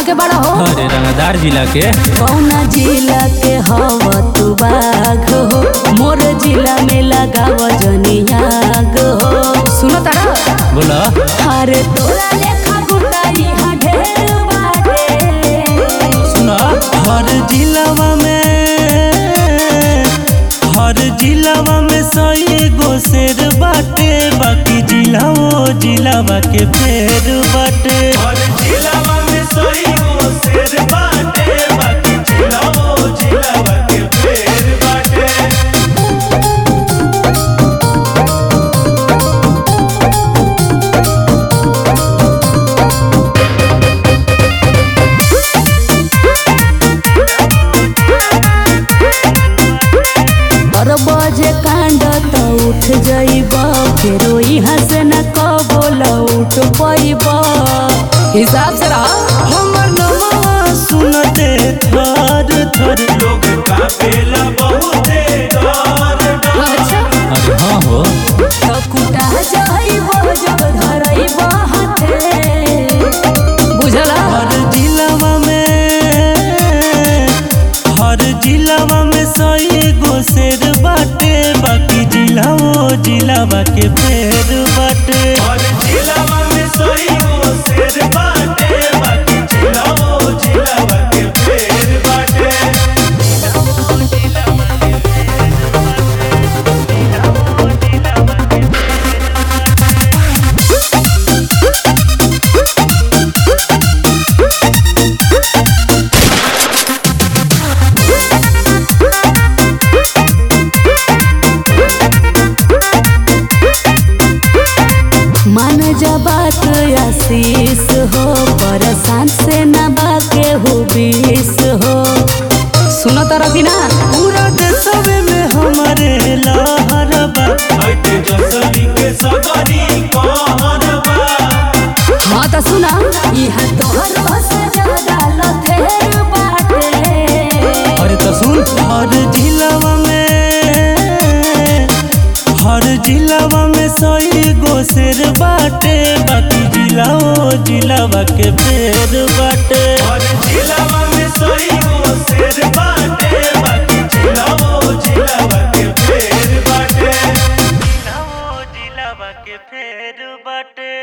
के बड़ा हो अरे रंगदार जिला के कौना जिला के हव तू बाघ हो मोर जिला में लगाव जनियाग हो सुनो तारा बोला अरे तोरा लेखा गुंडा यहाँ ढेर बाटे सुना हर जिलावा में हर जिलावा में सही गो शेर बाटे बाकी जिला वो जिलावा के फेर बाटे हर जिलावा में सही गो शेर बाटे बाकी जिला वो जिलावा के फेर बाटे और बजे कांड तो उठ जाइब फेरो यहाँ से न कबो लौट पैब हिसाब से रह हमर नवा सुनते थर थर लोग कापेला बहुते डर डर अच्छा अरे हाँ हो तो कुटा जाइब जब धरइब हाथे बुझला हर जिलावा में हर जिलावा में सही गो शेर बाटे बाकी जिला वो जिलावा के फेर बाटे हर जिलावा में सही गो शेर बाटे बाकी जिला वो जिलावा के फेर बाटे मान जा बात आशीष हो परेशान से न बाके हो बीस हो सुनो तारा कि ना पूरा देशवे में हमारे लहर बा ऐते जसली के सगरी कहर बा हाँ तो सुना यहाँ तोहर से ज्यादा लथेर बाटे अरे तो सुन हर जिलावा में हर जिलावा में सही गो शेर बाटे बाकी जिला ओ जिलावा के फेर बाटे हर जिलावा में सही गो शेर बाटे बाकी जिला ओ जिलावा के फेर बाटे जिला ओ जिलावा के फेर बाटे